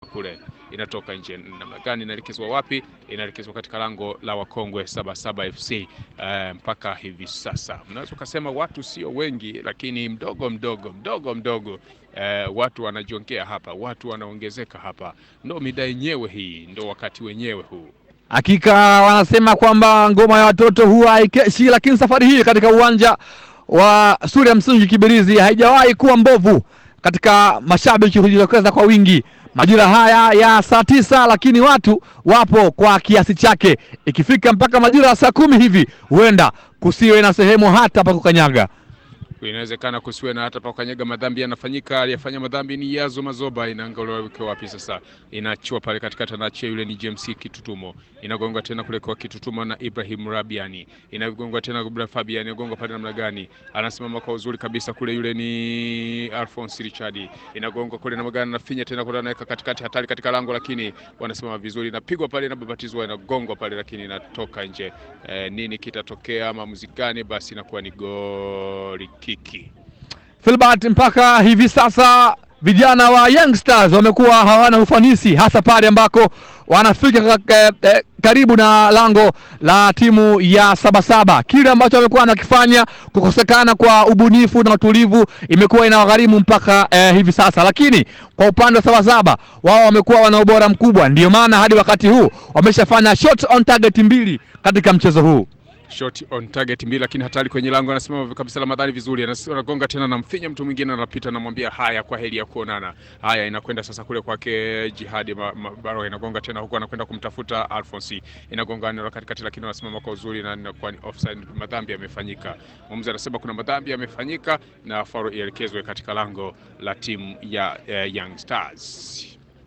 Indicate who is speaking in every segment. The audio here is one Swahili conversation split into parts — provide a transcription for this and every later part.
Speaker 1: kule inatoka nje. Namna gani inaelekezwa wapi? Inaelekezwa katika lango la wakongwe Sabasaba FC. Uh, mpaka hivi sasa unaweza ukasema watu sio wengi, lakini mdogo mdogo mdogo mdogo uh, watu wanajongea hapa, watu wanaongezeka hapa. Ndo mida yenyewe hii, ndo wakati wenyewe huu.
Speaker 2: Hakika wanasema kwamba ngoma ya watoto huwa haikeshi, lakini safari hii katika uwanja wa shule ya msingi Kibirizi haijawahi kuwa mbovu katika mashabiki hujitokeza kwa wingi majira haya ya saa tisa, lakini watu wapo kwa kiasi chake. Ikifika mpaka majira ya saa kumi hivi, huenda kusiwe na sehemu hata pa kukanyaga.
Speaker 1: Inawezekana kusiwe na hata pakanyaga. Madhambi yanafanyika, aliyefanya madhambi ni Yazo Mazoba. Inaangaliwa weke wapi sasa, inachua pale katikati, anaachia yule ni James Kitutumo, inagonga tena kule kwa Kitutumo na Ibrahim Rabiani, inagonga tena kwa Fabian, inagonga pale namna gani, anasimama kwa uzuri kabisa kule, yule ni Alphonse Richard, inagonga kule namna gani, anafinya tena kule, anaweka katikati, hatari katika lango, lakini wanasimama vizuri, inapigwa pale, inababatizwa, inagongwa pale, lakini inatoka nje. E, nini kitatokea? Maamuzi gani? Basi inakuwa ni goli kiki.
Speaker 2: Filbert, mpaka hivi sasa vijana wa Young Stars wamekuwa hawana ufanisi hasa pale ambako wanafika eh, eh, karibu na lango la timu ya Sabasaba. Kile ambacho wamekuwa wanakifanya, kukosekana kwa ubunifu na utulivu, imekuwa inawagharimu mpaka eh, hivi sasa. Lakini kwa upande wa Sabasaba, wao wamekuwa wana ubora mkubwa, ndio maana hadi wakati huu wameshafanya shot on target mbili katika mchezo huu
Speaker 1: shot on target mbili, lakini hatari kwenye lango. Anasimama kabisa Ramadhani vizuri, anagonga tena, namfinya mtu mwingine, anapita, anamwambia haya, kwa heri ya kuonana. Haya, inakwenda sasa kule kwake Jihadi Baro, inagonga tena huko, anakwenda kumtafuta Alphonse, inagonga eneo la katikati, lakini anasimama kwa uzuri na inakuwa ni offside. Madhambi yamefanyika, mwamuzi anasema kuna madhambi yamefanyika na faulu ielekezwe katika lango la timu ya uh, Young Stars.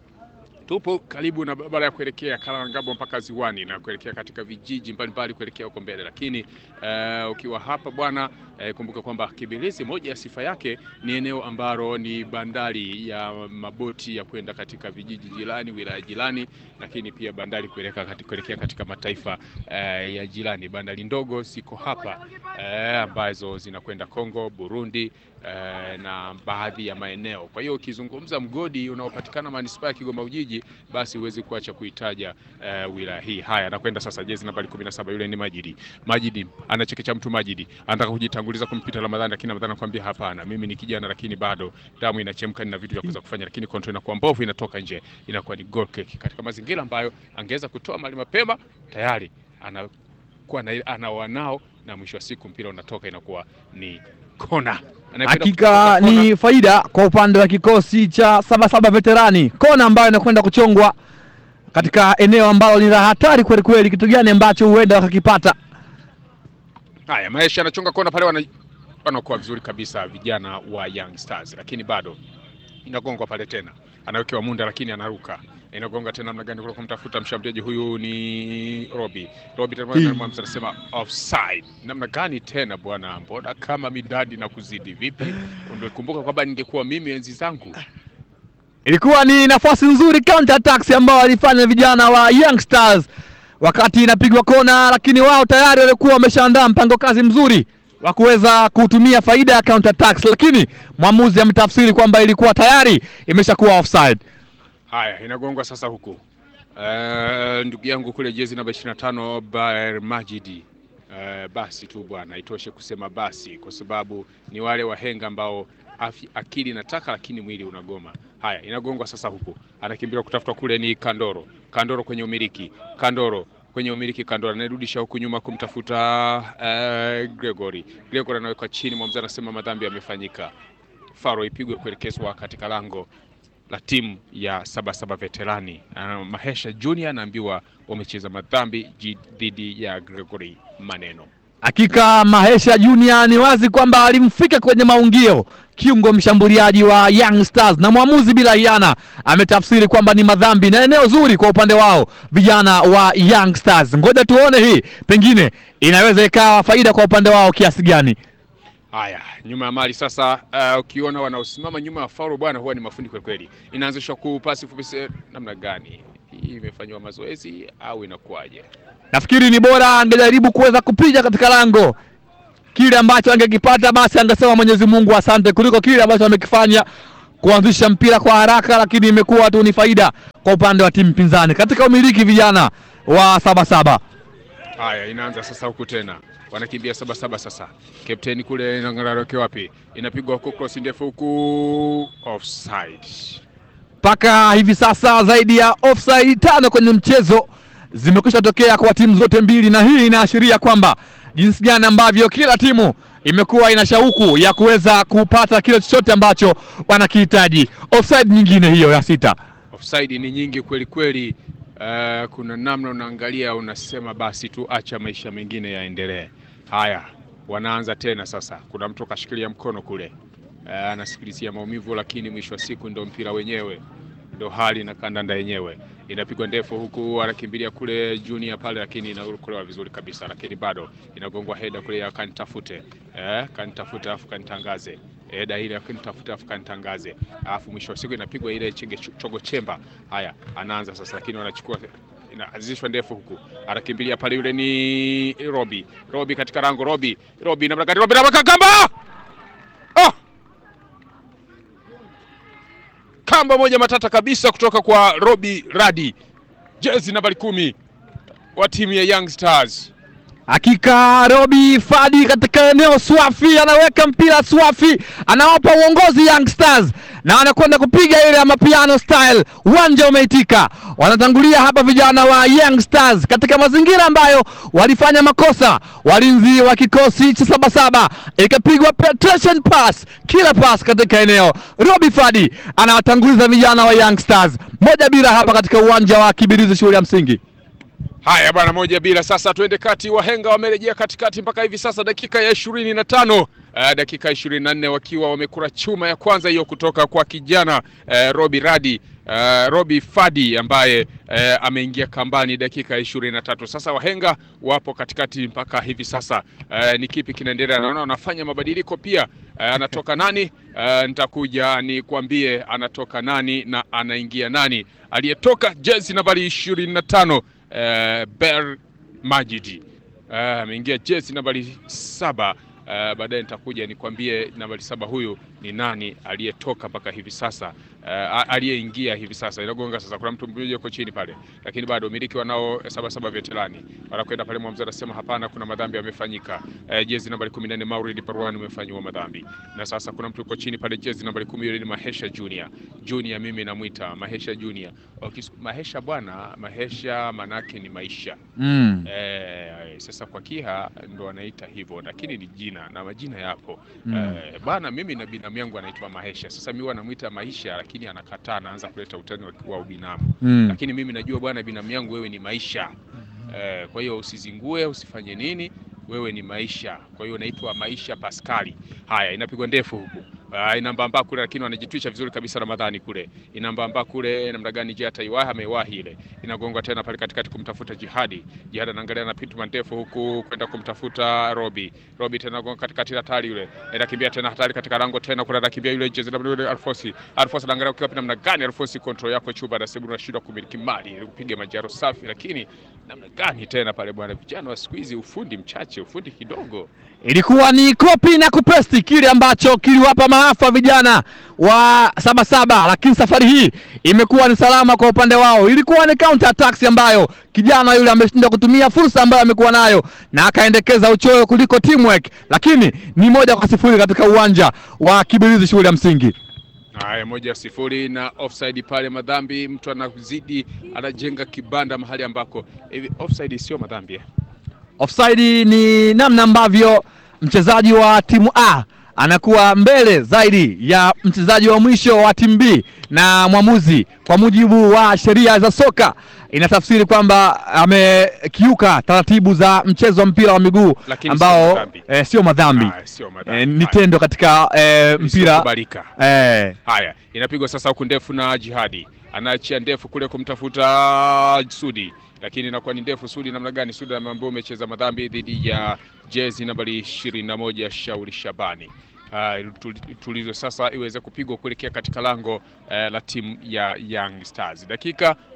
Speaker 1: Tupo karibu na barabara ya kuelekea Kalangabo mpaka Ziwani na kuelekea katika vijiji mbalimbali kuelekea huko mbele, lakini uh, ukiwa hapa bwana uh, kumbuka kwamba Kibirizi, moja ya sifa yake ni eneo ambalo ni bandari ya maboti ya kwenda katika vijiji jirani, wilaya jirani, lakini pia bandari kuelekea katika, kuelekea katika mataifa uh, ya jirani. Bandari ndogo ziko hapa uh, ambazo zinakwenda Kongo, Burundi uh, na baadhi ya maeneo. Kwa hiyo ukizungumza mgodi unaopatikana manispaa ya Kigoma Ujiji basi huwezi kuacha kuitaja uh, wilaya hii. Haya, anakwenda sasa jezi nambari 17 yule ni Majidi. Majidi anachekecha mtu Majidi, anataka kujitanguliza kumpita Ramadhani, lakini Ramadhani anakuambia hapana, mimi ni kijana, lakini bado damu inachemka, nina vitu vya kuweza kufanya, lakini control inakuwa mbovu, inatoka nje, inakuwa ni goal kick katika mazingira ambayo angeweza kutoa mali mapema, tayari anakuwa na ana wanao, na mwisho wa siku mpira unatoka, inakuwa ni kona.
Speaker 2: Hakika ni faida kwa upande wa kikosi cha Sabasaba Veterani, kona ambayo inakwenda kuchongwa katika eneo ambalo ni la hatari kweli kweli. Kitu gani ambacho huenda wakakipata?
Speaker 1: Haya, Maisha anachonga kona pale, wana wanakuwa vizuri kabisa vijana wa Young Stars, lakini bado inagongwa pale tena, anawekewa Munda, lakini anaruka inagonga tena namna gani kule kumtafuta mshambuliaji huyu ni Robi. Robi tena anasema offside. Namna gani tena bwana, mbona kama midadi na kuzidi vipi? Ungekumbuka kwamba ningekuwa mimi enzi zangu.
Speaker 2: Ilikuwa ni nafasi nzuri counter attacks ambao walifanya vijana wa Young Stars wakati inapigwa kona, lakini wao tayari walikuwa wameshaandaa mpango kazi mzuri wa kuweza kutumia faida ya counter attacks, lakini mwamuzi ametafsiri kwamba ilikuwa tayari imeshakuwa offside.
Speaker 1: Haya, inagongwa sasa huku. Uh, ndugu yangu kule jezi namba 25 Baer Majidi. Uh, basi tu bwana, itoshe kusema basi, kwa sababu ni wale wahenga ambao afi, akili inataka lakini mwili unagoma. Haya, inagongwa sasa huku, anakimbilia kutafuta kule ni Kandoro. Kandoro kwenye umiliki, Kandoro kwenye umiliki, Kandoro anarudisha huku nyuma kumtafuta uh, Gregory. Gregory anaweka chini, mwamuzi anasema madhambi yamefanyika, faro ipigwe kuelekezwa katika lango la timu ya Sabasaba Veterani. Uh, Mahesha Junior anaambiwa wamecheza madhambi dhidi ya Gregory Maneno.
Speaker 2: Hakika Mahesha Junior ni wazi kwamba alimfika kwenye maungio kiungo mshambuliaji wa Young Stars, na mwamuzi bila hiana ametafsiri kwamba ni madhambi na eneo zuri kwa upande wao vijana wa Young Stars. Ngoja tuone hii pengine inaweza ikawa faida kwa upande wao kiasi gani.
Speaker 1: Haya, nyuma ya mali sasa. Uh, ukiona wanaosimama nyuma ya faulu bwana, huwa ni mafundi kweli kweli. Inaanzishwa kupasi fupi, namna gani hii imefanywa mazoezi au inakuwaje?
Speaker 2: Nafikiri ni bora angejaribu kuweza kupiga katika lango, kile ambacho angekipata basi angesema Mwenyezi Mungu asante, kuliko kile ambacho amekifanya kuanzisha mpira kwa haraka, lakini imekuwa tu ni faida kwa upande wa timu pinzani katika umiliki vijana wa Sabasaba.
Speaker 1: Haya, inaanza sasa huku tena, wanakimbia saba saba sasa. Kapteni kule inang'araroke wapi? Inapigwa huku cross ndefu huku, offside.
Speaker 2: Mpaka hivi sasa zaidi ya offside tano kwenye mchezo zimekwisha tokea kwa timu zote mbili, na hii inaashiria kwamba jinsi gani ambavyo kila timu imekuwa ina shauku ya kuweza kupata kile chochote ambacho wanakihitaji. Offside nyingine hiyo ya sita.
Speaker 1: Offside ni nyingi kweli kweli. Uh, kuna namna unaangalia unasema basi tu acha maisha mengine yaendelee. Haya, wanaanza tena sasa. Kuna mtu kashikilia mkono kule, uh, anasikilizia maumivu, lakini mwisho wa siku ndo mpira wenyewe, ndo hali na kandanda yenyewe. Inapigwa ndefu huku, anakimbilia kule Junior pale, lakini inaokolewa vizuri kabisa, lakini bado inagongwa heda kule ya kanitafute, eh, kanitafute afu kanitangaze heda ile akinitafute afu kanitangaze, alafu mwisho wa siku inapigwa ile chenge chogo chemba. Haya, anaanza sasa, lakini wanachukua inaanzishwa ndefu huku, anakimbilia pale, yule ni Robi. Robi katika rango, Robi, Robi namna gani? Robi namna kamba, ah! kamba moja matata kabisa kutoka kwa Robi Radi, jezi nambari kumi wa timu ya Young Stars.
Speaker 2: Hakika Robi Fadi katika eneo swafi, anaweka mpira swafi, anawapa uongozi Young Stars na anakwenda kupiga ile ya mapiano style. Uwanja umeitika, wanatangulia hapa vijana wa Young Stars katika mazingira ambayo walifanya makosa. Walinzi wa kikosi cha Sabasaba, ikapigwa penetration pass, kila pass katika eneo. Robi Fadi anawatanguliza vijana wa Young Stars moja bila hapa katika uwanja wa Kibirizi shule ya msingi.
Speaker 1: Haya bwana, moja bila. Sasa tuende kati, wahenga wamerejea katikati mpaka hivi sasa dakika ya ishirini na tano uh, dakika ishirini na nne wakiwa wamekura chuma ya kwanza hiyo kutoka kwa kijana uh, Robi Radi uh, Robi Fadi ambaye uh, ameingia kambani dakika ishirini na tatu. Sasa wahenga wapo katikati mpaka hivi sasa uh, ni kipi kinaendelea? Naona wanafanya mabadiliko pia. Uh, anatoka nani? Uh, nitakuja nikwambie anatoka nani na anaingia nani. Aliyetoka jezi nambari ishirini na tano Uh, Ber Majidi ameingia uh, jezi nambari saba. Uh, baadaye nitakuja nikwambie nambari saba huyu ni nani aliyetoka mpaka hivi sasa, uh, aliyeingia hivi sasa. Inagonga sasa, kuna mtu mmoja yuko chini pale, lakini bado miliki wanao saba saba veterani wanakwenda pale. Mwamuzi anasema hapana, kuna madhambi yamefanyika. Uh, jezi nambari 14 Mauridi Parwani umefanywa madhambi, na sasa kuna mtu yuko chini pale, jezi nambari 10 yule ni Mahesha Junior. Junior mimi namuita Mahesha Junior. Okay, Mahesha bwana, Mahesha manake ni maisha
Speaker 2: mm.
Speaker 1: Eh, sasa kwa Kiha ndo anaita hivyo, lakini ni jina na majina yapo
Speaker 2: Mm.
Speaker 1: eh, bana. Mimi na binamu yangu anaitwa Mahesha. Sasa mimi wanamwita Maisha, lakini anakataa, anaanza kuleta utani wa- wa ubinamu
Speaker 2: Mm.
Speaker 1: lakini mimi najua bwana, binamu yangu wewe ni Maisha eh, kwa hiyo usizingue, usifanye nini, wewe ni Maisha. Kwa hiyo unaitwa Maisha Paskali. Haya, inapigwa ndefu huku Uh, inambamba kule lakini wanajitwisha vizuri kabisa Ramadhani kule inambamba kule namna gani? Je, ataiwahi? Ameiwahi ile, inagonga tena pale katikati kumtafuta Jihadi. Jihadi anaangalia na pituma ndefu huku kwenda kumtafuta Robi. Robi tena gonga katikati hatari yule, anakimbia tena hatari katika lango tena kuna anakimbia yule jezi namba yule Alfosi. Alfosi anaangalia ukiwa namna gani Alfosi, control yako chuba na sebu unashindwa kumiliki mali kupiga majaro safi, lakini namna gani tena pale bwana, vijana wa siku hizi ufundi mchache, ufundi kidogo.
Speaker 2: Ilikuwa ni kopi na kupesti kile ambacho kiliwapa maafa vijana wa Sabasaba, lakini safari hii imekuwa ni salama kwa upande wao. Ilikuwa ni counter attacks ambayo kijana yule ameshindwa kutumia fursa ambayo amekuwa nayo na akaendekeza uchoyo kuliko teamwork, lakini ni moja kwa sifuri katika uwanja wa Kibirizi shule ya msingi.
Speaker 1: Haya, moja sifuri na offside pale, madhambi. Mtu anazidi anajenga kibanda mahali ambako hivi offside sio madhambi eh?
Speaker 2: Offside ni namna ambavyo mchezaji wa timu A anakuwa mbele zaidi ya mchezaji wa mwisho wa timu B, na mwamuzi kwa mujibu wa sheria za soka inatafsiri kwamba amekiuka taratibu za mchezo wa mpira wa miguu
Speaker 1: Lakini sio
Speaker 2: ambao
Speaker 1: madhambi.
Speaker 2: eh, sio madhambi
Speaker 1: Haya, sio madhambi.
Speaker 2: eh, ni
Speaker 1: Haya,
Speaker 2: tendo katika eh, mpira
Speaker 1: isiyokubalika.
Speaker 2: eh,
Speaker 1: Haya, inapigwa sasa huku ndefu na Jihadi anaachia ndefu kule kumtafuta Sudi, lakini inakuwa ni ndefu. Sudi namna gani? Sudi ameambiwa umecheza madhambi dhidi ya jezi nambari ishirini na moja Shauri Shabani. Uh, tulizo sasa iweze kupigwa kuelekea katika lango uh, la timu ya Young Stars. Dakika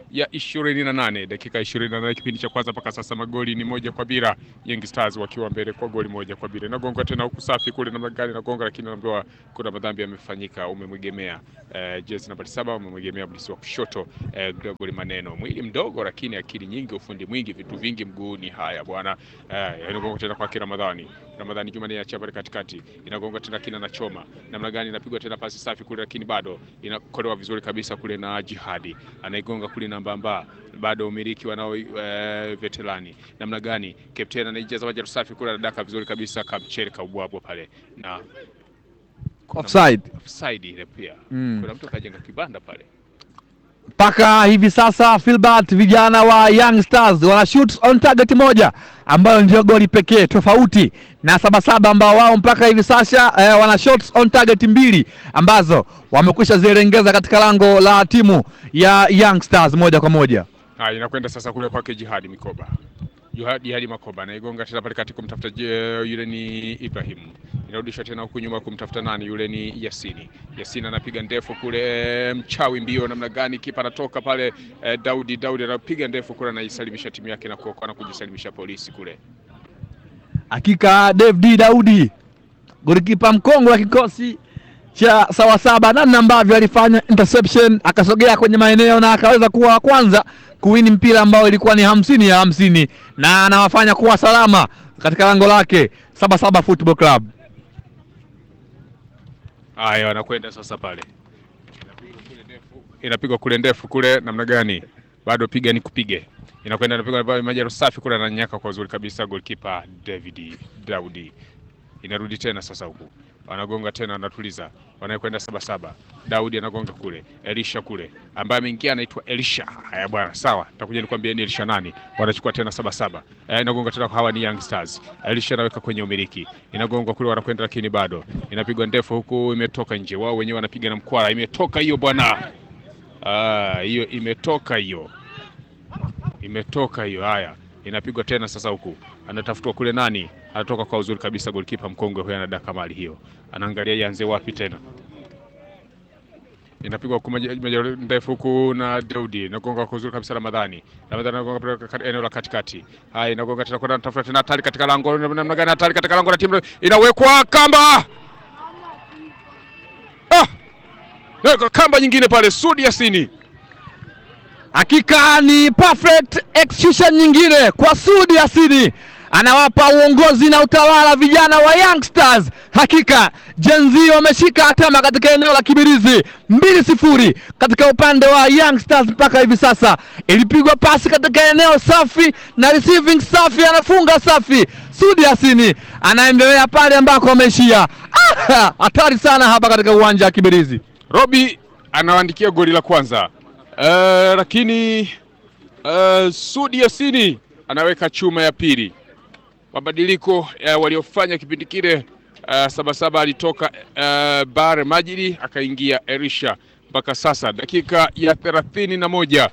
Speaker 1: ya ishirini na nane dakika ishirini na nane kipindi cha kwanza mpaka sasa magoli ni moja kwa bila, Young Stars wakiwa mbele kwa goli moja kwa bila. Inagonga tena huku safi kule namna gani inagonga, lakini naambiwa kuna madhambi yamefanyika. Umemwegemea eh, jezi nambari saba, umemwegemea mlisi wa kushoto eh, Gregory Maneno, mwili mdogo lakini akili nyingi, ufundi mwingi, vitu vingi mguuni. Haya bwana eh, inagonga tena kwake Ramadhani. Ramadhani Juma ni achia pale katikati, inagonga tena kina na choma namna gani, inapigwa tena pasi safi kule, lakini bado inakolewa vizuri kabisa kule na Jihadi anaigonga kule na Mbamba, bado umiliki wanao e, veterani namna gani, kapteni anaijaza maji safi kule, anadaka vizuri kabisa, Kamchere kaubwabwa pale na kuna
Speaker 2: Offside.
Speaker 1: offside ile pia
Speaker 2: Mm.
Speaker 1: kuna mtu kajenga kibanda pale
Speaker 2: mpaka hivi sasa Filbert, vijana wa Young Stars wana shoot on target moja ambayo ndio goli pekee, tofauti na Sabasaba ambao wao mpaka hivi sasa eh, wana shots on target mbili ambazo wamekwisha zirengeza katika lango la timu ya Young Stars moja kwa moja.
Speaker 1: Haya, inakwenda sasa kule kwake Jihadi Mikoba. Jihadi Jihadi Makoba anaigonga tena pale kati kumtafuta je, yule ni Ibrahim. Inarudisha tena huku nyuma kumtafuta nani? Yule ni Yasini. Yasini anapiga ndefu kule, eh, mchawi mbio namna gani, kipa anatoka pale eh, Daudi Daudi anapiga ndefu kule, anaisalimisha timu yake na kuokoa na kujisalimisha polisi kule.
Speaker 2: Hakika David Daudi golikipa mkongwe wa kikosi cha Sawasaba, namna ambavyo alifanya interception akasogea kwenye maeneo na akaweza kuwa wa kwanza kuwini mpira ambao ilikuwa ni hamsini ya hamsini na anawafanya kuwa salama katika lango lake Sabasaba Football Club.
Speaker 1: Haya, wanakwenda sasa pale, inapigwa kule ndefu kule, namna gani? Bado piga ni kupige, inakwenda inapigwa pale, maji safi kule, ananyaka kwa uzuri kabisa, goalkeeper David Daudi. Inarudi tena sasa huku, wanagonga tena, wanatuliza, wanakwenda saba saba. Daudi anagonga kule, Elisha kule, ambaye ameingia anaitwa Elisha. Haya bwana, sawa, takuja nikwambia ni Elisha nani. Wanachukua tena saba saba, eh, inagonga tena, hawa ni Young Stars. Elisha anaweka kwenye umiliki, inagongwa kule, wanakwenda lakini bado inapigwa ndefu huku, imetoka nje, wao wenyewe wanapiga na mkwara, imetoka hiyo bwana. Ah, hiyo imetoka hiyo, imetoka hiyo. Haya, inapigwa tena sasa huku, anatafutwa kule nani, anatoka kwa uzuri kabisa, golikipa mkongwe huyo anadaka mali hiyo, anaangalia ianze wapi tena inapigwa huku maji maji ndefu huku na Daudi inagonga kwa uzuri kabisa Ramadhani. Ramadhani anagonga pale katika eneo la katikati. Haya, inagonga tena kwenda tafuta tena hatari katika lango, namna gani hatari katika lango la timu inawekwa kamba. Ah! Weka kamba nyingine pale Sudi Yasini.
Speaker 2: Hakika ni perfect execution nyingine kwa Sudi Yasini, anawapa uongozi na utawala vijana wa Young Stars. Hakika Gen Z wameshika hatama katika eneo la Kibirizi, mbili sifuri katika upande wa Young Stars. Mpaka hivi sasa ilipigwa pasi katika eneo safi na receiving safi, anafunga safi. Sudi Yasini anaendelea pale ambako ameishia. Ah, hatari sana hapa katika uwanja wa Kibirizi.
Speaker 1: Robi anawaandikia goli la kwanza. Eh, lakini eh, Sudi Yasini anaweka chuma ya pili. Mabadiliko eh, waliofanya kipindi kile eh, Sabasaba alitoka eh, Bare Majidi akaingia Erisha. Mpaka sasa dakika ya thelathini na moja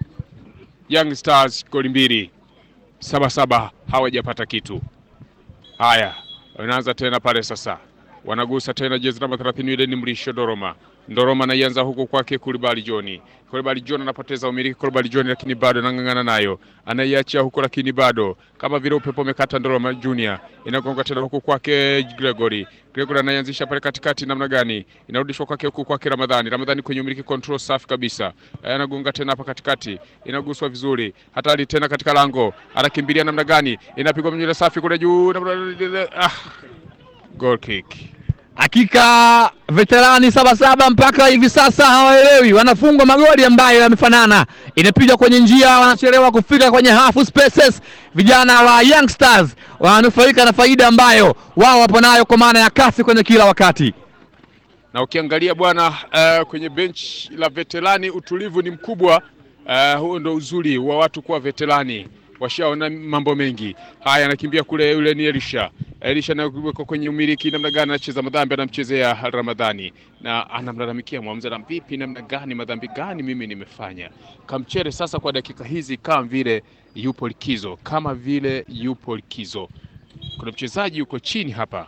Speaker 1: Young Stars goli mbili, Sabasaba hawajapata kitu. Haya, wanaanza tena pale sasa, wanagusa tena jezi namba 30 ile ni Mrisho Doroma. Doroma anaianza huku kwake Kulibali Joni. Kulibali Joni anapoteza umiliki Kulibali Joni, lakini bado anang'ang'ana nayo, anaiachia huko, lakini bado kama vile upepo umekata. Doroma Junior inagonga tena huku kwake Gregory. Gregory anaianzisha pale katikati, namna gani inarudishwa kwake huku kwake Ramadhani. Ramadhani kwenye umiliki, control safi kabisa, Eh, anagonga tena hapa katikati, inaguswa vizuri, hatari tena katika lango, anakimbilia namna gani, inapigwa mnyele safi kule juu, namna- ah, goal kick.
Speaker 2: Hakika veterani Sabasaba mpaka hivi sasa hawaelewi, wanafungwa magoli ambayo yamefanana, inapigwa kwenye njia, wanachelewa kufika kwenye half spaces. Vijana wa Young Stars wananufaika na faida ambayo wao wapo nayo kwa maana ya kasi kwenye kila wakati.
Speaker 1: na ukiangalia bwana uh, kwenye bench la veterani utulivu ni mkubwa. Uh, huo ndo uzuri wa watu kuwa veterani, washaona mambo mengi. Haya, anakimbia kule, yule ni Elisha. Elisha anawekwa kwenye umiliki, namna gani anacheza madhambi, anamchezea Ramadhani na anamlalamikia mwamuzi, na vipi, namna gani, madhambi gani mimi nimefanya? Kamchere sasa kwa dakika hizi kama vile yupo likizo, kama vile yupo likizo. Kuna mchezaji yuko chini hapa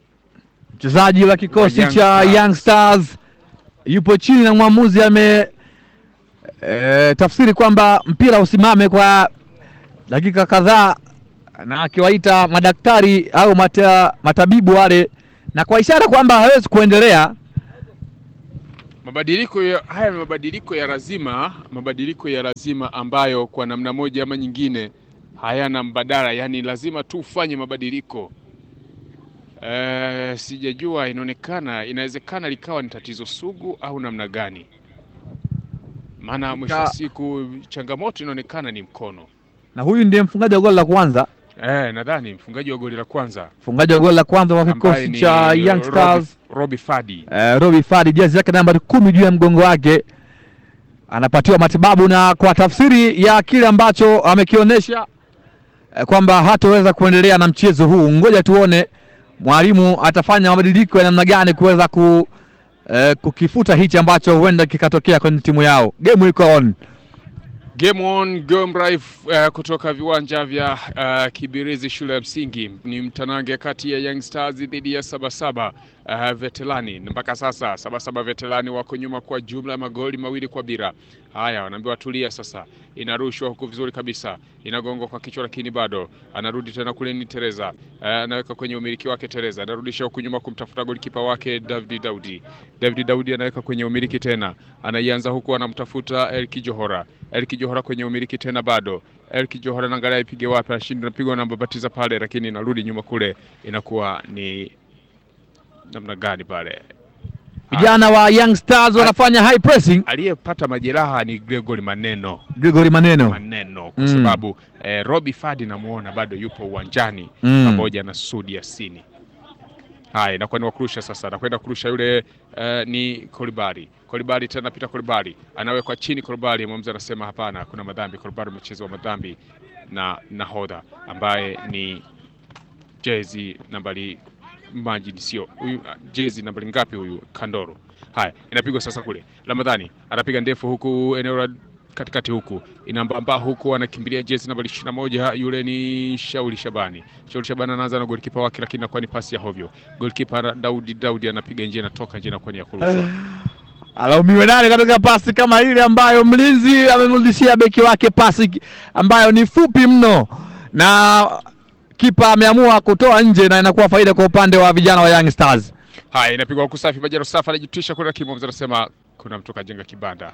Speaker 2: Mchezaji wa kikosi
Speaker 1: Young
Speaker 2: cha
Speaker 1: Stars.
Speaker 2: Young Stars yupo chini na mwamuzi e, tafsiri kwamba mpira usimame kwa dakika kadhaa, na akiwaita madaktari au mata, matabibu wale, na kwa ishara kwamba hawezi kuendelea.
Speaker 1: Mabadiliko ya, haya ni mabadiliko ya lazima, mabadiliko ya lazima ambayo kwa namna moja ama nyingine hayana mbadala, yaani lazima tu ufanye mabadiliko. Eh, sijajua, inaonekana inawezekana likawa ni tatizo sugu au namna gani, maana mwisho wa
Speaker 2: Ka-
Speaker 1: siku changamoto inaonekana ni mkono.
Speaker 2: Na huyu ndiye mfungaji wa goli la kwanza,
Speaker 1: Eh, nadhani mfungaji wa goli la kwanza
Speaker 2: mfungaji wa goli la kwanza wa
Speaker 1: ambaye
Speaker 2: kikosi
Speaker 1: ni
Speaker 2: cha Young
Speaker 1: Robi-
Speaker 2: Stars
Speaker 1: Robi Fadi.
Speaker 2: eh, Robi Fadi, jezi yake nambari kumi juu ya mgongo wake, anapatiwa matibabu na kwa tafsiri ya kile ambacho amekionyesha eh, kwamba hataweza kuendelea na mchezo huu. Ngoja tuone mwalimu atafanya mabadiliko ya namna gani kuweza ku, eh, kukifuta hichi ambacho huenda kikatokea kwenye timu yao. Game iko on.
Speaker 1: Game on game live uh, kutoka viwanja vya uh, Kibirizi shule ya msingi ni mtanange kati ya Young Stars dhidi ya Sabasaba uh, Veterani. Mpaka sasa Sabasaba Veterani wako nyuma kwa jumla ya magoli mawili kwa bila. Haya, wanaambiwa tulia sasa. Inarushwa huku vizuri kabisa, inagongwa kwa kichwa, lakini bado anarudi tena kule. Ni Tereza uh, anaweka kwenye umiliki wake. Tereza anarudisha huku nyuma kumtafuta golikipa wake David Daudi. David Daudi anaweka kwenye umiliki tena, anaianza huku anamtafuta Elki Johora. Elki Johora kwenye umiliki tena bado. Elki Johora naangalia ipige wapi, anashinda napigwa na babatiza pale, lakini inarudi nyuma kule, inakuwa ni namna gani pale?
Speaker 2: Vijana wa Young Stars wanafanya high pressing.
Speaker 1: Aliyepata majeraha ni Gregory Maneno
Speaker 2: Gregory Maneno
Speaker 1: Maneno kwa
Speaker 2: Mm.
Speaker 1: sababu eh, Robi Fadi namuona bado yupo uwanjani
Speaker 2: Mm.
Speaker 1: pamoja na Sudi Yasini. Haya, inakuwa ni wakurusha sasa, anakwenda kurusha yule eh, ni Kolibari. Kolibari tena pita Kolibari anawekwa chini. Kolibari mwamuzi anasema hapana, kuna madhambi. Kolibari mchezo wa madhambi na nahodha ambaye ni jezi nambari Majid, sio huyu ah, jezi nambari ngapi huyu? Kandoro. Haya, inapigwa sasa kule. Ramadhani anapiga ndefu huku eneo la katikati huku inambamba huku anakimbilia jezi nambari ishirini na moja yule ni Shauri Shabani. Shauri Shabani anaanza na golikipa wake, lakini inakuwa ni pasi ya hovyo. Golikipa Daudi Daudi anapiga nje, inatoka nje, inakuwa ni ya kurushwa.
Speaker 2: alaumiwe nani katika pasi kama ile ambayo mlinzi amemrudishia beki wake pasi ambayo ni fupi mno, na kipa ameamua kutoa nje, na inakuwa faida kwa upande wa vijana wa Young Stars.
Speaker 1: Haya, inapigwa huku safi. Bajaro Safa anajitisha kule, lakini mwamuzi anasema kuna mtu kajenga kibanda.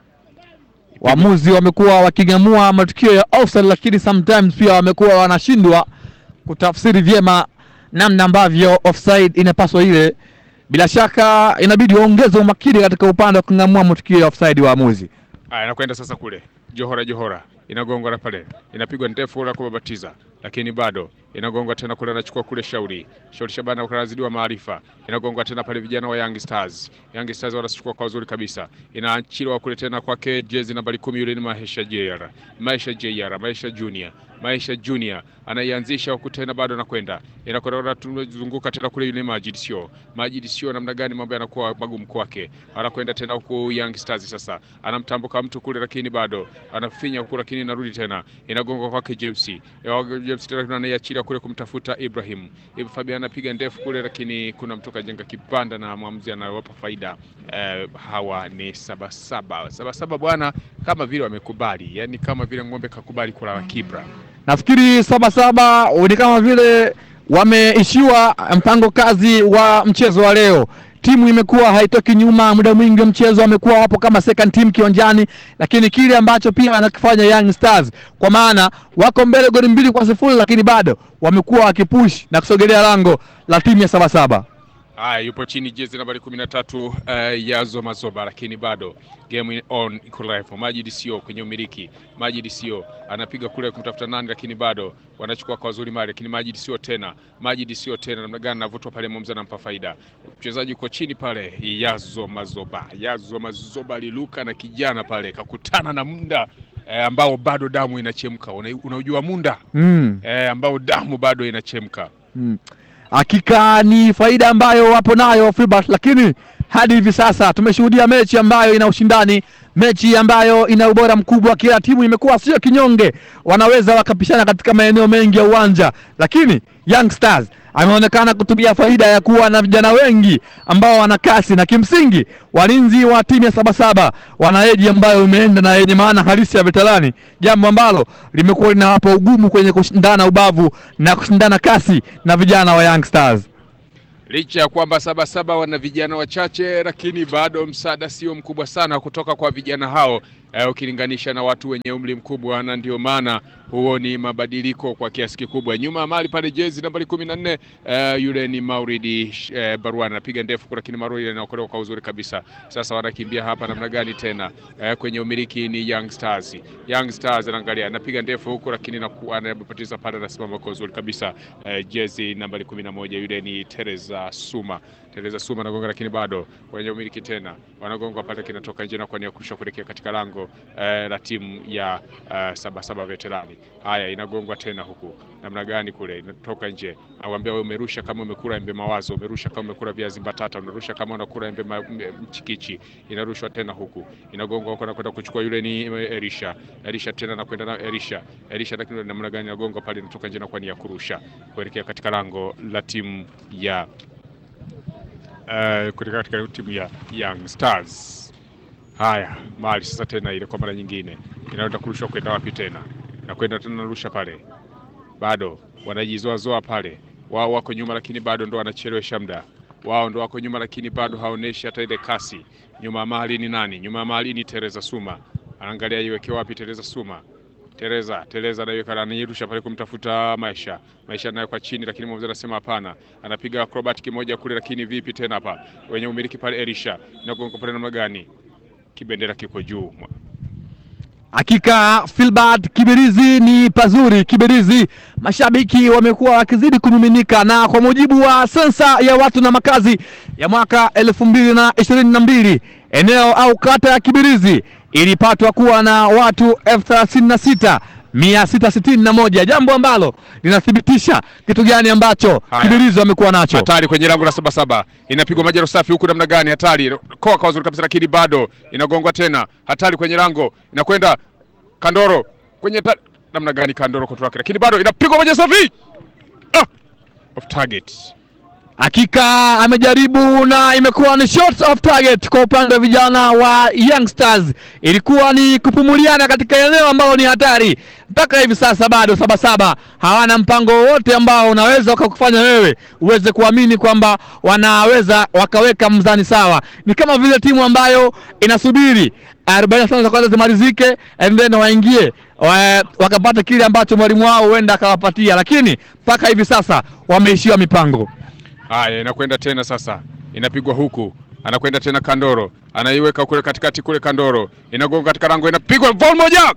Speaker 2: Waamuzi wamekuwa waking'amua matukio ya offside, lakini sometimes pia wamekuwa wanashindwa kutafsiri vyema namna ambavyo offside inapaswa ile. Bila shaka inabidi waongeze umakini katika upande wa kung'amua matukio ya offside waamuzi.
Speaker 1: Haya, inakwenda sasa kule Johora, Johora inagongwa na pale, inapigwa ndefu la kubabatiza, lakini bado inagongwa tena kule, anachukua kule Shauri Shauri Shabana kanazidiwa maarifa, inagongwa tena pale, vijana wa Young Stars Young Stars wanachukua kwa uzuri kabisa, inaachiliwa kule tena kwake jezi nambari kumi, yule ni Maisha JR Maisha JR Maisha Junior Maisha Junior anaianzisha huku tena bado anakwenda inakwenda tunazunguka tena kule, yule Majid sio Majid sio, namna gani mambo yanakuwa magumu kwake, anakwenda tena huku Young Stars sasa anamtambuka mtu kule, lakini bado anafinya huku, lakini inarudi tena inagonga kwake James James tena anaiachilia kule kumtafuta Ibrahim Ibn Fabian anapiga ndefu kule, lakini kuna mtu kajenga kibanda na mwamuzi anawapa faida eh, hawa ni Sabasaba Sabasaba bwana, kama vile wamekubali, yani kama vile ng'ombe kakubali kula kibra
Speaker 2: Nafikiri Sabasaba ni kama vile wameishiwa mpango kazi wa mchezo wa leo. Timu imekuwa haitoki nyuma muda mwingi wa mchezo, wamekuwa wapo kama second team kiwanjani, lakini kile ambacho pia wanakifanya Young Stars, kwa maana wako mbele goli mbili kwa sifuri, lakini bado wamekuwa wakipush na kusogelea lango la timu ya Sabasaba.
Speaker 1: Haya, yupo chini jezi nambari kumi na tatu uh, Yazo Mazoba, lakini bado game on iko live. Majid sio kwenye umiliki, Majid sio anapiga kule kumtafuta nani, lakini bado wanachukua kwa uzuri mali, lakini Majid sio tena, Majid sio tena. Namna gani anavutwa pale, Momza anampa faida. Mchezaji uko chini pale, Yazo Mazoba, Yazo Mazoba aliluka na kijana pale, kakutana na munda eh, ambao bado damu inachemka. Una- Unaujua munda
Speaker 2: Mm.
Speaker 1: eh, ambao damu bado inachemka.
Speaker 2: Mm. Hakika ni faida ambayo wapo nayo Filbert, lakini hadi hivi sasa tumeshuhudia mechi ambayo ina ushindani, mechi ambayo ina ubora mkubwa. Kila timu imekuwa sio kinyonge, wanaweza wakapishana katika maeneo mengi ya uwanja, lakini Young Stars ameonekana kutumia faida ya kuwa na vijana wengi ambao wana kasi na kimsingi walinzi wa timu ya Sabasaba wana eji ambayo imeenda na yenye maana halisi ya veterani, jambo ambalo limekuwa linawapa ugumu kwenye kushindana ubavu na kushindana kasi na vijana wa Young Stars.
Speaker 1: Licha ya kwamba Sabasaba wana vijana wachache, lakini bado msaada sio mkubwa sana kutoka kwa vijana hao eh, ukilinganisha na watu wenye umri mkubwa, na ndio maana huo ni mabadiliko kwa kiasi kikubwa. Nyuma ya mali pale jezi nambari kumi na nne eh, yule ni Mauridi eh, Barwan anapiga ndefu, lakini Mauridi anaokolewa kwa uzuri kabisa. Sasa wanakimbia hapa namna gani tena eh, kwenye umiliki ni Young Stars. Young Stars anaangalia anapiga ndefu huku, lakini naku- anapoteza pale, anasimama kwa uzuri kabisa eh, jezi nambari kumi na moja yule ni Teresa Suma. Teresa Suma anagonga, lakini bado kwenye umiliki tena wanagonga pale, kinatoka nje na kwa nia kurusha kuelekea katika lango eh, la timu ya eh, Sabasaba Veterani. Haya, inagongwa tena huku, namna gani kule, inatoka nje. Nakwambia wewe, umerusha kama umekula embe mawazo, umerusha kama umekula viazi mbatata, unarusha kama unakula embe ma- m- mchikichi. Inarushwa tena huku, inagongwa huko, anakwenda kuchukua, yule ni Elisha. Elisha tena anakwenda na Elisha, Elisha, lakini namna gani inagongwa pale, inatoka nje na kwa nia ya kurusha kuelekea katika lango la timu ya eh, kuelekea katika timu ya Young Stars. Haya, mali sasa tena ile kwa mara nyingine inaenda kurushwa kwenda wapi tena? Nakwenda tena narusha pale, bado wanajizoazoa pale, wao wako nyuma, lakini bado ndo wanachelewesha muda wao, ndo wako nyuma, lakini bado haoneshi hata ile kasi. Nyuma ya mali ni nani? Nyuma ya mali ni Teresa Suma, anaangalia iweke wapi Teresa Suma. Tereza Tereza anaiweka anairusha pale kumtafuta Maisha. Maisha nayo kwa chini, lakini mwamuzi anasema hapana. Anapiga acrobatic moja kule, lakini vipi tena hapa wenye umiliki pale Elisha nagonga pale namna gani? Kibendera kiko juu.
Speaker 2: Hakika Filbert Kibirizi ni pazuri. Kibirizi, mashabiki wamekuwa wakizidi kumiminika, na kwa mujibu wa sensa ya watu na makazi ya mwaka elfu mbili na ishirini na mbili eneo au kata ya Kibirizi ilipatwa kuwa na watu elfu thelathini na sita mia sita sitini na moja jambo ambalo linathibitisha kitu gani ambacho
Speaker 1: Haya.
Speaker 2: Kibirizi wamekuwa nacho.
Speaker 1: Hatari kwenye lango la saba saba, inapigwa majaro safi huku, namna gani? Hatari koa kwa uzuri kabisa, lakini bado inagongwa tena. Hatari kwenye lango, inakwenda Kandoro kwenye ta... namna gani? Kandoro koto wake, lakini bado inapigwa majaro safi ah! off target.
Speaker 2: Hakika amejaribu na imekuwa ni shots off target kwa upande wa vijana wa Youngsters. Ilikuwa ni kupumuliana katika eneo ambalo ni hatari. Mpaka hivi sasa bado Sabasaba hawana mpango wowote ambao unaweza ukakufanya wewe uweze kuamini kwamba wanaweza wakaweka mzani sawa. Ni kama vile timu ambayo inasubiri 45 za kwanza zimalizike and then waingie wa, wakapata kile ambacho mwalimu wao huenda akawapatia, lakini mpaka hivi sasa wameishiwa mipango.
Speaker 1: Haya, inakwenda tena sasa, inapigwa huku, anakwenda tena Kandoro, anaiweka kule katikati kule, Kandoro inagonga katika lango, inapigwa vol moja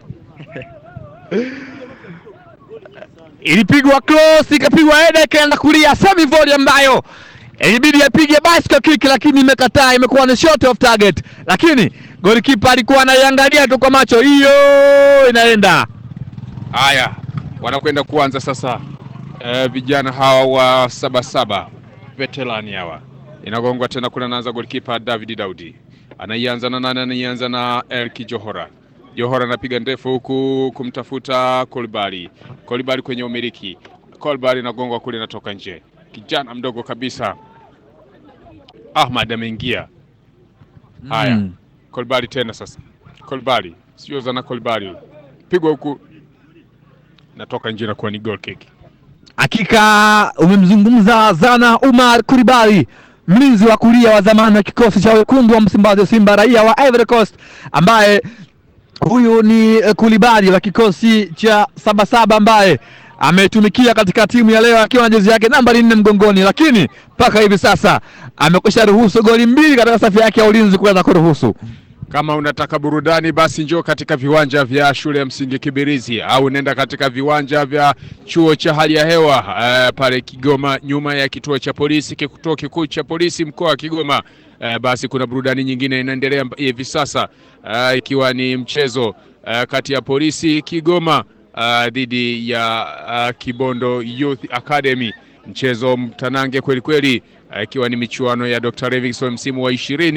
Speaker 2: ilipigwa cross ikapigwa header ikaenda kulia semi volley ambayo ilibidi apige bicycle kick lakini imekataa, imekuwa ni shot off target, lakini golikipa alikuwa anaiangalia tu kwa macho, hiyo inaenda.
Speaker 1: Haya, wanakwenda kuanza sasa. Eh, vijana hawa wa Sabasaba veterani hawa, inagongwa tena kule, anaanza golikipa David Daudi, anaianza na nani? Anaianza na Elki Johora. Johora anapiga ndefu huku kumtafuta Kolibali. Kolibali kwenye umiliki, Kolibali inagongwa kule, inatoka nje. Kijana mdogo kabisa Ahmad ameingia. Haya,
Speaker 2: Mm.
Speaker 1: Kolibali tena sasa, Kolibali sio zana, Kolibali pigwa huku, natoka nje na kuwa ni goal kick.
Speaker 2: Hakika umemzungumza Zana Umar Kuribali, mlinzi wa kulia wa zamani wa kikosi cha wekundu wa Msimbazi Simba, raia wa Ivory Coast, ambaye huyu ni eh, Kulibali wa kikosi cha Sabasaba ambaye ametumikia katika timu ya leo akiwa na jezi yake nambari nne mgongoni, lakini mpaka hivi sasa amekwisha ruhusu goli mbili katika safu yake ya ulinzi kuweza kuruhusu.
Speaker 1: Kama unataka burudani basi njoo katika viwanja vya shule ya msingi Kibirizi au nenda katika viwanja vya chuo cha hali ya hewa eh, pale Kigoma, nyuma ya kituo cha polisi, kituo kikuu cha polisi mkoa wa Kigoma. Eh, basi kuna burudani nyingine inaendelea mb- hivi sasa eh, ikiwa ni mchezo eh, kati ya polisi Kigoma eh, dhidi ya eh, Kibondo Youth Academy, mchezo mtanange kweli kweli, eh, ikiwa ni michuano ya Dr. Livingstone msimu wa ishirini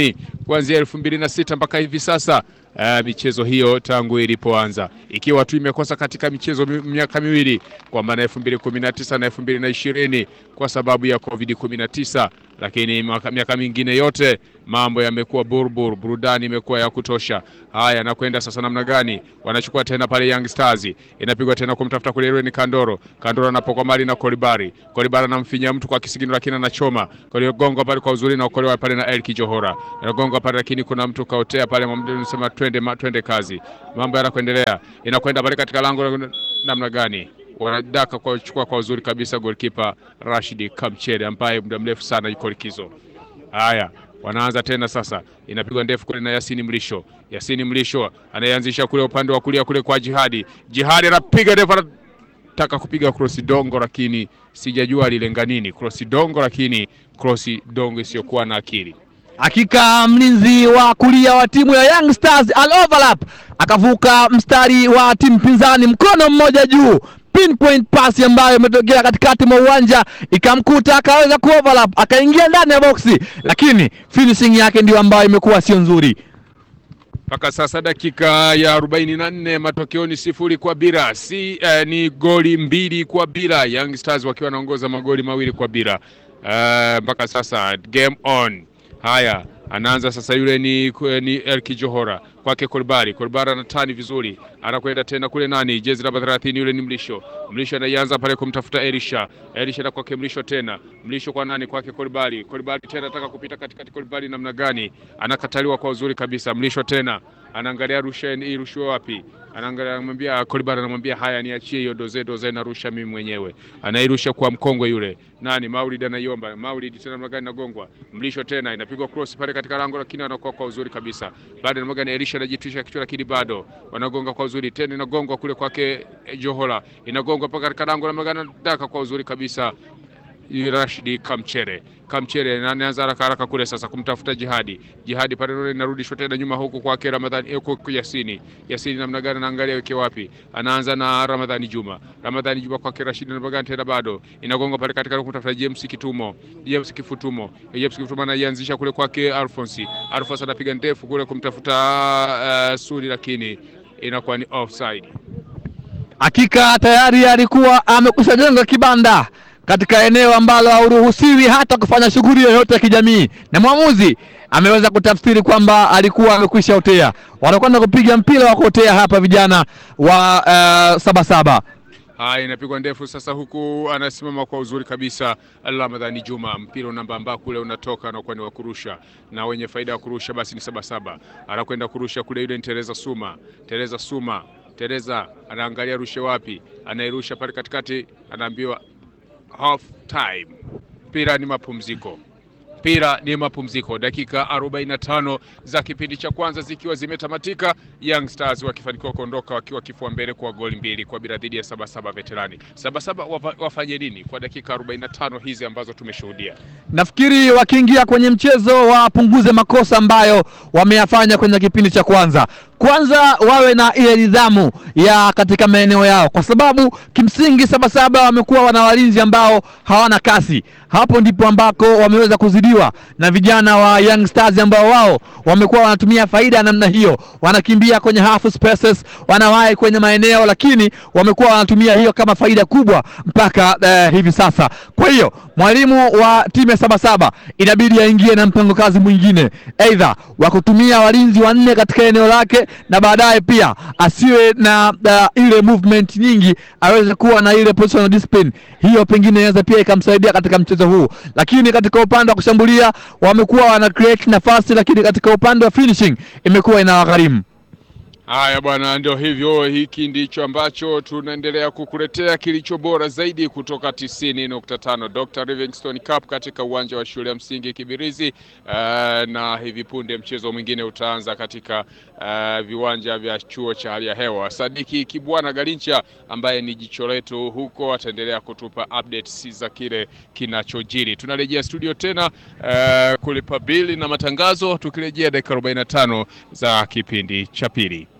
Speaker 1: kuanzia elfu mbili na sita mpaka hivi sasa. Uh, michezo hiyo tangu ilipoanza ikiwa tu imekosa katika michezo mi, miaka miwili kwa maana elfu mbili kumi na tisa na elfu mbili na ishirini kwa sababu ya Covid 19, lakini miaka mingine yote mambo yamekuwa burbur, burudani imekuwa ya kutosha. Haya, nakwenda sasa namna gani? Wanachukua tena pale Young Stars, inapigwa tena kumtafuta kule Irene Kandoro. Kandoro anapokuwa mali na Kolibari, Kolibari anamfinya mtu kwa kisigino, lakini anachoma Koligongo pale kwa uzuri na ukolewa pale na Elki Johora anagonga pale, lakini kuna mtu kaotea pale, anasema twende, twende kazi, mambo yanakuendelea, inakwenda pale katika lango namna gani wanadaka kwa chukua kwa uzuri kabisa goalkeeper Rashid Kamchere ambaye muda mrefu sana yuko likizo. Haya, wanaanza tena sasa, inapigwa ndefu kule na Yasini Mlisho. Yasini Mlisho anayeanzisha kule upande wa kulia kule kwa Jihadi. Jihadi anapiga ndefu, anataka kupiga cross dongo, lakini sijajua alilenga nini cross dongo, lakini cross dongo isiyokuwa na akili.
Speaker 2: Hakika mlinzi wa kulia wa timu ya Young Stars al overlap akavuka mstari wa timu pinzani, mkono mmoja juu, pinpoint pass ambayo imetokea katikati mwa uwanja ikamkuta, akaweza ku overlap akaingia ndani ya boksi, lakini finishing yake ndio ambayo imekuwa sio nzuri.
Speaker 1: Mpaka sasa dakika ya arobaini na nne matokeo ni sifuri kwa bila si eh, ni goli mbili kwa bila, Young Stars wakiwa wanaongoza magoli mawili kwa bila mpaka uh, sasa game on. Haya, anaanza sasa, yule ni, ni Elki Johora kwake Kolbari. Kolbari anatani vizuri, anakwenda tena kule nani, jezi namba 30 yule ni Mlisho. Mlisho anaanza pale kumtafuta Elisha, Elisha na kwake Mlisho tena, Mlisho kwa nani, kwake Kolbari. Kolbari tena anataka kupita katikati, Kolbari namna gani, anakataliwa kwa uzuri kabisa. Mlisho tena anaangalia rusha irushwe wapi, anaangalia anamwambia Kolibara, anamwambia haya, niachie hiyo doze doze, narusha mimi mwenyewe. Anairusha kwa mkongwe yule nani, Maulid anaiomba. Maulid tena namna gani, nagongwa. Mlisho tena inapigwa cross pale katika lango, lakini anakuwa kwa uzuri kabisa. Baada namna gani, Elisha anajitwisha kichwa, lakini bado wanagonga kwa uzuri tena, inagongwa kule kwake Johola, inagongwa paka katika lango, namna gani, daka kwa uzuri kabisa Rashidi Kamchere Kamchere anaanza haraka haraka kule sasa kumtafuta Jihadi. Jihadi pale ndio inarudishwa tena nyuma huku kwake Ramadhani huko Yasini. Yasini namna gani anaangalia weke wapi? Anaanza na Ramadhani Juma. Ramadhani Juma kwake Rashidi namna gani tena bado. Inagonga pale katika kumtafuta James Kitumo. James Kifutumo. James Kifutumo anaianzisha kule kwake Alphonse. Alphonse anapiga ndefu kule kumtafuta uh, Sudi lakini inakuwa ni offside.
Speaker 2: Hakika tayari alikuwa amekushajenga kibanda katika eneo ambalo hauruhusiwi hata kufanya shughuli yoyote ya kijamii, na mwamuzi ameweza kutafsiri kwamba alikuwa amekwisha otea. Wanakwenda kupiga mpira wa kuotea hapa vijana wa uh, Sabasaba.
Speaker 1: Haya, inapigwa ndefu sasa, huku anasimama kwa uzuri kabisa Ramadhani Juma. Mpira unambamba kule, unatoka na kwenda wa kurusha, na wenye faida ya kurusha basi ni Sabasaba. Anakwenda kurusha kule, yule ni Tereza Suma. Tereza Suma, Tereza anaangalia rushe wapi, anairusha pale katikati, anaambiwa half time. Mpira ni mapumziko, mpira ni mapumziko. Dakika 45 za kipindi cha kwanza zikiwa zimetamatika, Young Stars wakifanikiwa kuondoka wakiwa kifua mbele kwa goli mbili kwa bila dhidi ya Sabasaba Veterani. Sabasaba wafanye nini kwa dakika 45 hizi ambazo tumeshuhudia?
Speaker 2: Nafikiri wakiingia kwenye mchezo wapunguze makosa ambayo wameyafanya kwenye kipindi cha kwanza. Kwanza wawe na ile nidhamu ya katika maeneo yao, kwa sababu kimsingi Sabasaba wamekuwa wana walinzi ambao hawana kasi. Hapo ndipo ambako wameweza kuzidiwa na vijana wa Young Stars ambao wao wamekuwa wanatumia faida ya namna hiyo, wanakimbia kwenye half spaces, wanawahi kwenye maeneo, lakini wamekuwa wanatumia hiyo kama faida kubwa mpaka uh, hivi sasa. Kwa hiyo mwalimu wa timu ya Sabasaba inabidi aingie na mpango kazi mwingine, aidha wa kutumia walinzi wanne katika eneo lake na baadaye pia asiwe na uh, ile movement nyingi, aweze kuwa na ile positional discipline. Hiyo pengine inaweza pia ikamsaidia katika mchezo huu, lakini katika upande wa kushambulia wamekuwa wana create nafasi, lakini katika upande wa finishing imekuwa inawagharimu.
Speaker 1: Haya bwana, ndio hivyo. Hiki ndicho ambacho tunaendelea kukuletea kilicho bora zaidi kutoka 90.5 Dr. Livingstone Cup katika uwanja wa shule ya msingi Kibirizi. Uh, na hivi punde mchezo mwingine utaanza katika uh, viwanja vya chuo cha hali ya hewa. Sadiki Kibwana Galincha ambaye ni jicho letu huko ataendelea kutupa updates za kile kinachojiri. Tunarejea studio tena uh, kulipa bili na matangazo, tukirejea dakika 45 za kipindi cha pili.